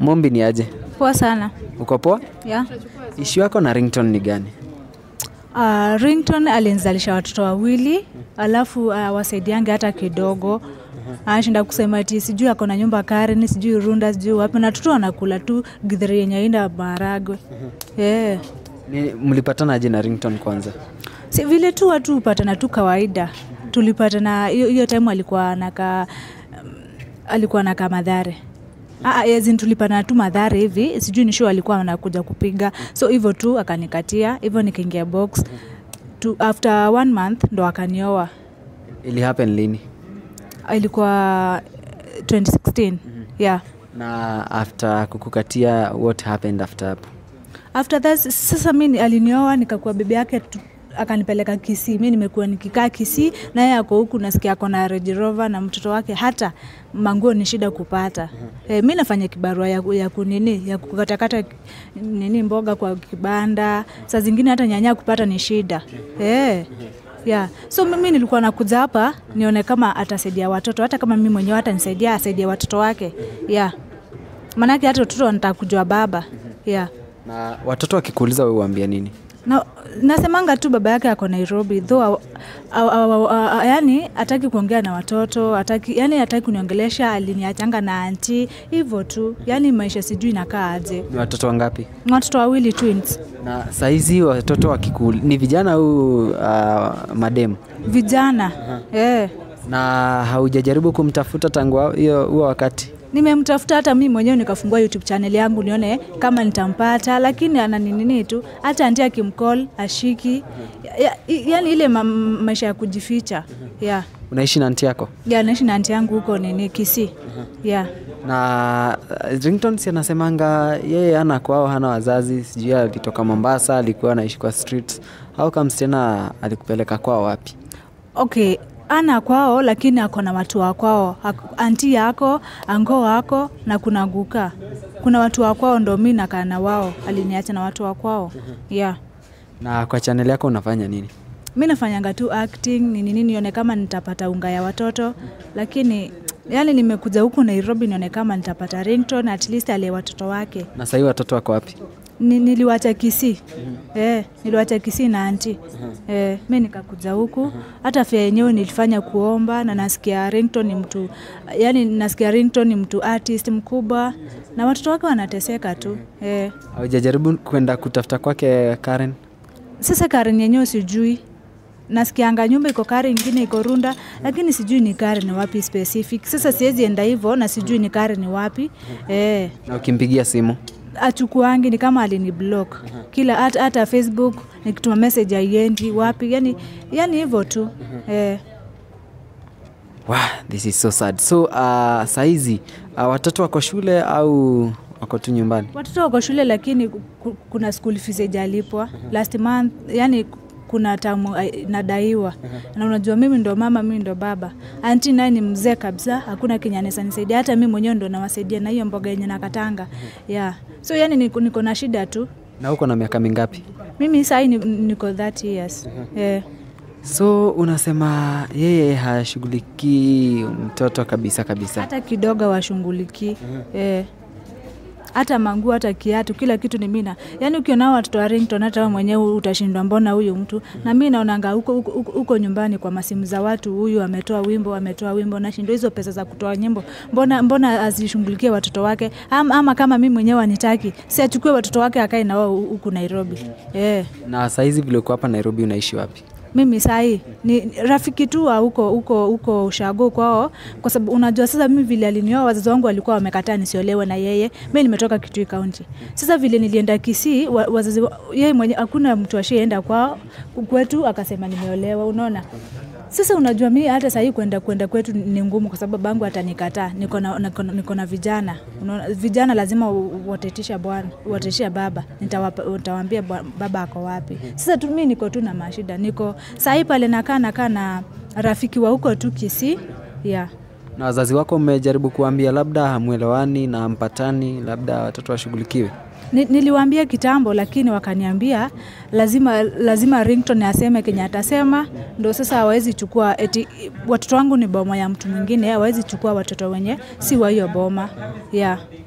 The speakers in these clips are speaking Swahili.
Mombi ni aje? Poa sana. Uko poa? Yeah. Ishu yako na ringtone ni gani? Uh, Rington alinizalisha watoto wawili alafu uh, wasaidiange hata kidogo anashinda kusema ati sijui ako na nyumba Karen, sijui Runda, sijui wapi, na watoto wanakula tu githeri yenye aina maharagwe yeah. Ni, mlipatana aje na ringtone kwanza? Si vile tu watu hupatana tu kawaida, tulipatana hiyo hiyo time alikuwa naka um, alikuwa naka Madhare Ah, as in tulipatana tu Madhare hivi, sijui ni show alikuwa anakuja kupiga, so hivyo tu akanikatia hivyo, nikaingia box tu, after one month ndo akanioa. Ili happen lini? Ilikuwa eh, 2016 yeah. Na after kukukatia what happened after hapo? after that sasa mi alinioa nikakuwa bibi yake tu, akanipeleka Kisii. Mi nimekuwa nikikaa Kisii na yeye ako huku, nasikia ako na Range Rover na mtoto wake, hata manguo ni shida kupata. E, mi nafanya kibarua ya, ya kunini ya kukatakata nini mboga kwa kibanda, saa zingine hata nyanya kupata ni shida e. Yeah. So mimi nilikuwa nakuja hapa nione kama atasaidia watoto, hata kama mimi mwenyewe hata nisaidia asaidia watoto wake yeah. Maanake hata watoto wanataka kujua baba yeah. Na watoto wakikuuliza wewe uambia nini? Na, nasemanga tu baba yake ako Nairobi though aw, aw, aw, aw, aw, yani hataki kuongea na watoto hataki, yani hataki kuniongelesha, aliniachanga na anti hivyo tu, yani maisha sijui inakaa aje. Ni watoto wangapi? Watoto wawili twins, Na saizi watoto wakikuul ni vijana au uh, mademu? vijana eh. Na haujajaribu kumtafuta tangu wa- hiyo huo wakati? Nimemtafuta hata mimi mwenyewe nikafungua YouTube channel yangu nione kama nitampata, lakini ana nini tu, hata anti akimcall ashiki, ya, ya, yani ile ma, maisha ya kujificha yeah. Unaishi na anti yako? Yeah, naishi na anti yangu huko nini Kisii yeah. na uh, ringtone si anasemanga yeye ana kwao hana wazazi sijui alitoka mombasa alikuwa anaishi kwa streets au comes tena alikupeleka kwao wapi Okay, ana kwao lakini ako na watu wa kwao, Ak- anti yako, ango wako na kuna guka. Kuna watu wa kwao ndo mi nakaa na wao, aliniacha na watu wa kwao. Yeah. na kwa chaneli yako unafanya nini Mi nafanyanga tu acting nini nini, nione kama nitapata unga ya watoto, lakini yani nimekuja huku Nairobi nione kama nitapata ringtone at least aliye watoto wake. na sahii watoto wako wapi Ni, niliwacha Kisii eh, niliwacha Kisii na anti eh, mi nikakuja huku. Hata fia yenyewe nilifanya kuomba, na nasikia ringtone ni mtu yani, nasikia ringtone ni mtu artist mkubwa, na watoto wake wanateseka tu eh. haujajaribu kwenda kutafuta kwake karen Sasa Karen yenyewe sijui, nasikianga nyumba iko Karen, ingine iko Runda, lakini sijui ni Karen wapi specific. Sasa siwezi enda hivyo na sijui ni Karen wapi eh. na ukimpigia simu achukuangi ni kama alini block kila hata, hata Facebook nikituma message haiendi wapi, yani yani hivyo tu eh. wow, this is so sad so uh, saizi uh, watoto wako shule au wako tu nyumbani Watoto wako shule, lakini ku- ku- kuna school fees haijalipwa last month, yani kuna tamu ai- nadaiwa na unajua mimi ndo mama mimi ndo baba anti naye ni mzee kabisa hakuna kenye anaweza nisaidia hata mimi mwenyewe ndo nawasaidia na hiyo mboga yenye nakatanga yeah. so yani niko, niko na shida tu na uko na miaka mingapi mimi sahii ni- niko 30 years eh. so unasema yeye hashughulikii mtoto kabisa kabisa hata kidogo washughulikii eh. hata manguo hata kiatu kila kitu ni mina yaani ukiona hao watoto wa ringtone hata wewe mwenyewe utashindwa mbona huyu mtu na mi naonanga huko, huko, huko, huko nyumbani kwa masimu za watu huyu ametoa wimbo ametoa wimbo nashindwa hizo pesa za kutoa nyimbo mbona mbona azishughulikie watoto wake ama, ama kama mi mwenyewe anitaki si achukue watoto wake akae na wao huku nairobi eh. na saizi vile uko hapa nairobi unaishi wapi mimi sahii ni rafiki tu wa huko huko huko ushago kwao, kwa sababu unajua sasa, mimi vile alinioa wazazi wangu walikuwa wamekataa nisiolewe na yeye. Mimi nimetoka Kitui County. Sasa vile nilienda Kisii, wa- wazazi wa- yeye mwenye hakuna mtu ashaenda kwao kwetu akasema nimeolewa, unaona. Sasa unajua mi hata sahii kwenda kwenda kwetu ni ngumu, kwa sababu babangu atanikataa. Niko na niko na- niko na vijana, unaona, vijana lazima u- watetisha bwana, watetisha baba. Nitawapa- Nitawaambia bwa- baba ako wapi. Sasa tu mi niko tu na mashida, niko sahii pale nakaa nakaa na rafiki wa huko tu Kisii yeah. na wazazi wako mmejaribu kuambia labda hamwelewani na mpatani labda watoto washughulikiwe Ni, niliwaambia kitambo lakini wakaniambia lazima lazima ringtone aseme kenye atasema, ndo sasa hawawezi chukua eti watoto wangu ni boma ya mtu mwingine, hawawezi chukua watoto wenye si wa hiyo boma yeah.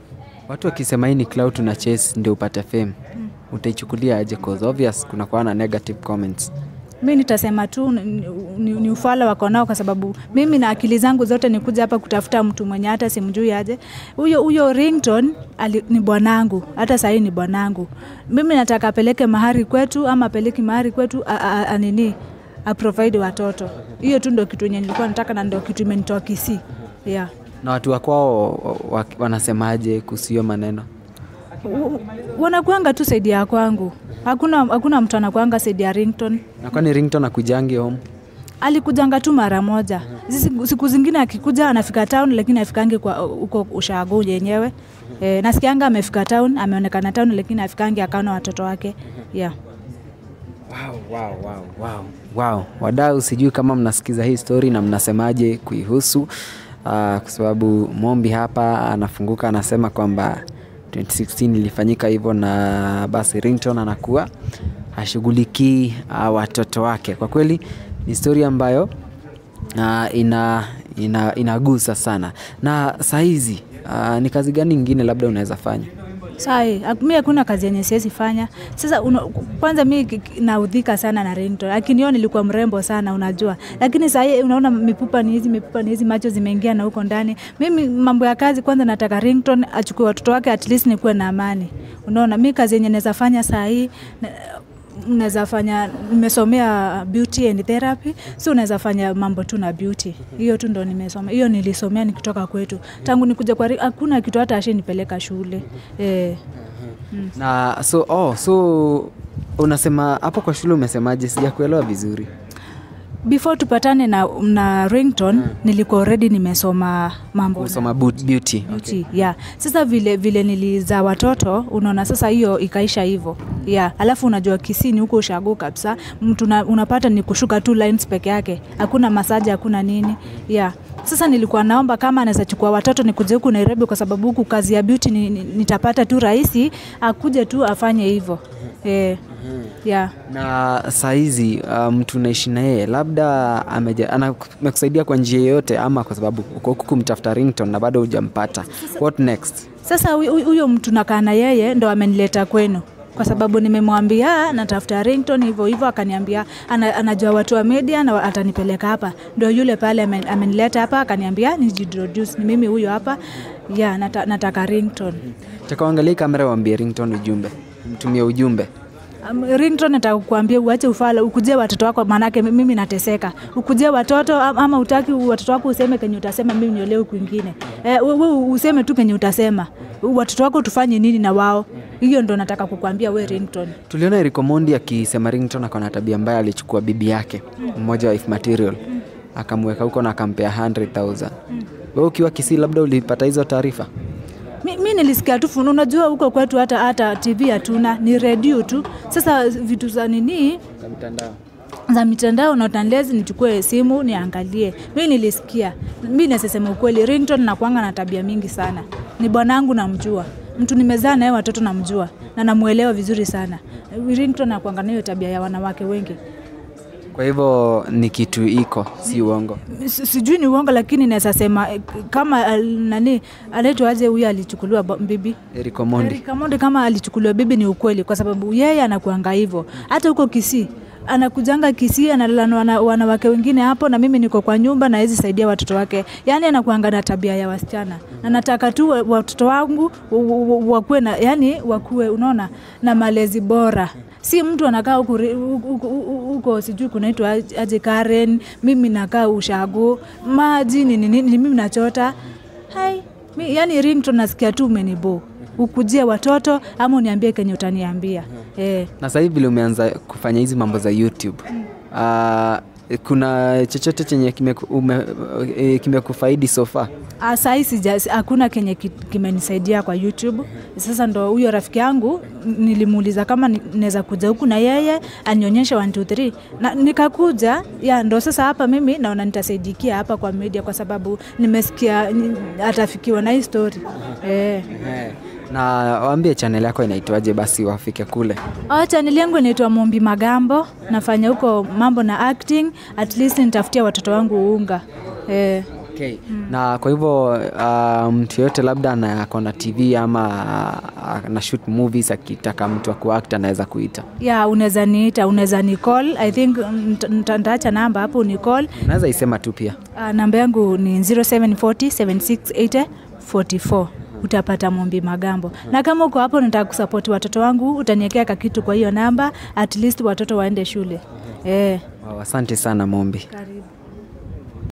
watu wakisema hii ni clout na chase ndio upate fame utaichukulia aje cause obvious kuna kuwa na negative comments mi nitasema tu ni, ni, ni ufala wako nao kwa sababu mimi na akili zangu zote nikuja hapa kutafuta mtu mwenye hata simjui aje huyo huyo rington ali, ni bwanangu hata sahii ni bwanangu mimi nataka apeleke mahari kwetu ama apeleki mahari kwetu a- a- a- nini aprovide watoto hiyo tu ndo kitu yenye nilikuwa nataka na ndo kitu imenitoa kisii yeah. na watu wakwao wa- wanasemaje kuhusu hiyo maneno W- wanakuanga tu saidi ya kwangu hakuna, hakuna mtu anakuanga saidi ya rington na kwani rington akujangi home alikujanga tu mara moja siku, siku zingine akikuja anafika town lakini afikangi kwa huko ushago yenyewe e, nasikianga amefika town ameonekana town lakini afikangi akaona watoto wake yeah. wow, wow, wow, wow. Wow. Wadau, sijui kama mnasikiza hii story na mnasemaje kuihusu uh, kwa sababu Mombi hapa anafunguka anasema kwamba 2016 ilifanyika hivyo na basi Rington anakuwa hashughulikii uh, watoto wake. Kwa kweli ni story ambayo uh, ina, ina, inagusa sana. Na sahizi uh, ni kazi gani ingine labda unaweza fanya? sai mi hakuna kazi yenye siwezi fanya sasa una, kwanza mi ki- ki- naudhika sana na rington lakini yo nilikuwa mrembo sana unajua lakini sahii unaona mipupa ni hizi mipupa ni hizi macho zimeingia na huko ndani mimi mambo ya kazi kwanza nataka rington achukue watoto wake at least nikuwe na amani unaona mi kazi yenye naweza fanya sahii naweza fanya nimesomea beauty and therapy si unaweza fanya mambo tu na beauty hiyo tu ndo nimesoma hiyo nilisomea nikitoka kwetu tangu nikuja kwa Ri- hakuna kitu hata ashinipeleka shule eh. na so oh, so unasema hapo kwa shule umesemaje sijakuelewa vizuri before tupatane na, na rington nilikuwa already nimesoma mambo na- kusoma boot- beauty beauty yeah. Sasa vile vile nilizaa watoto, unaona sasa hiyo ikaisha hivyo yeah. Alafu unajua kisini huko ushago kabisa, mtu una- unapata ni kushuka tu lines peke yake, hakuna masaji, hakuna nini yeah. Sasa nilikuwa naomba kama anaweza chukua watoto nikuje huku Nairobi, kwa sababu huku kazi ya beauty ni, ni, nitapata tu rahisi, akuje tu afanye hivyo eh, yeah. na sahizi uh, mtu unaishi na yeye labda ameja- ana- amekusaidia kwa njia yoyote ama kwa sababu uko huku kumtafuta rington na bado hujampata what next Sasa huyu- huyu huyo mtu nakaa na yeye ndo amenileta kwenu kwa sababu nimemwambia natafuta rington hivyo hivyo, akaniambia ana, anajua watu wa media na atanipeleka hapa. Ndo yule pale amen- amenileta hapa akaniambia nijiintroduce, ni mimi huyo hapa ya nata, nataka rington. takaangalia kamera waambie rington ujumbe mtumie ujumbe Um, rington nataka kukuambia uache ufala, ukujie watoto wako, maanake mi- mimi nateseka. Ukujie watoto am- ama utaki watoto wako useme kenye utasema, mimi niolewe kwingine. Eh, we, we useme tu kenye utasema, watoto wako tufanye nini na wao. Hiyo ndo nataka kukuambia we rington. tuliona Eric Omondi akisema rington akona tabia mbaya alichukua bibi yake mmoja wa if material akamweka huko na akampea 100000 wewe ukiwa kisii labda ulipata hizo taarifa mi, mi nilisikia tu funu unajua huko kwetu hata hata tv hatuna ni redio tu sasa vitu za nini za mitandao za mitandao natanlezi nichukue simu niangalie mi nilisikia mi nasesema ukweli rington nakwanga na tabia mingi sana ni bwanangu namjua mtu nimezaa naye watoto namjua na namwelewa vizuri sana rington nakwanga nayo tabia ya wanawake wengi kwa hivyo ni kitu iko si uongo Si- sijui ni uongo lakini naweza sema eh, kama al, nani anaitwaje huyo alichukuliwa bo- bibi Eric Omondi Eric Omondi kama alichukuliwa bibi ni ukweli, kwa sababu yeye anakuanga hivyo. Hata huko Kisii anakujanga Kisii, analala na wana- wanawake wengine hapo, na mimi niko kwa nyumba na hezi saidia watoto wake. Yani anakuanga na tabia ya wasichana, na nataka tu wa- watoto wangu wa- wa- wa- wakuwe na yani wakuwe, unaona, na malezi bora si mtu anakaa huku ri- huku- huku huko sijui kunaitwa aj- aje Karen, mimi nakaa ushago maji nini nini, mimi nachota hai mi, yani ringtone nasikia tu umenibo ukujie watoto ama uniambie kenye utaniambia eh. na sasa hivi vile umeanza kufanya hizi mambo za youtube uh, kuna chochote chenye kimeku- ume- eh, kimekufaidi so far Ah, Saa hii sija- si- hakuna kenye ki- kimenisaidia kwa YouTube. Sasa ndo huyo rafiki yangu n- nilimuuliza kama ni- naweza kuja huku na yeye anionyeshe 1 2 3 na nikakuja ya ndo sasa hapa mimi naona nitasaidikia hapa kwa media kwa sababu nimesikia ni- atafikiwa na hii story eh. na waambie channel yako inaitwaje basi wafike kule Oh, chaneli yangu inaitwa Mombi Magambo. Nafanya huko mambo na acting, at least nitafutia watoto wangu unga eh. Okay. Na kwa hivyo uh, mtu yoyote labda ana- ako na TV ama uh, ana shoot movies akitaka mtu wa kuact anaweza kuita. ya unaweza niita unaweza ni call i think nita- nita- nitaacha namba hapo ni call Unaweza isema tu pia. uh, namba yangu ni 0740 768044 utapata Mombi Magambo. Na kama uko hapo nataka kusapoti watoto wangu, utaniwekea kakitu kwa hiyo namba, at least watoto waende shule. Eh, Wow, asante sana Mombi. karibu.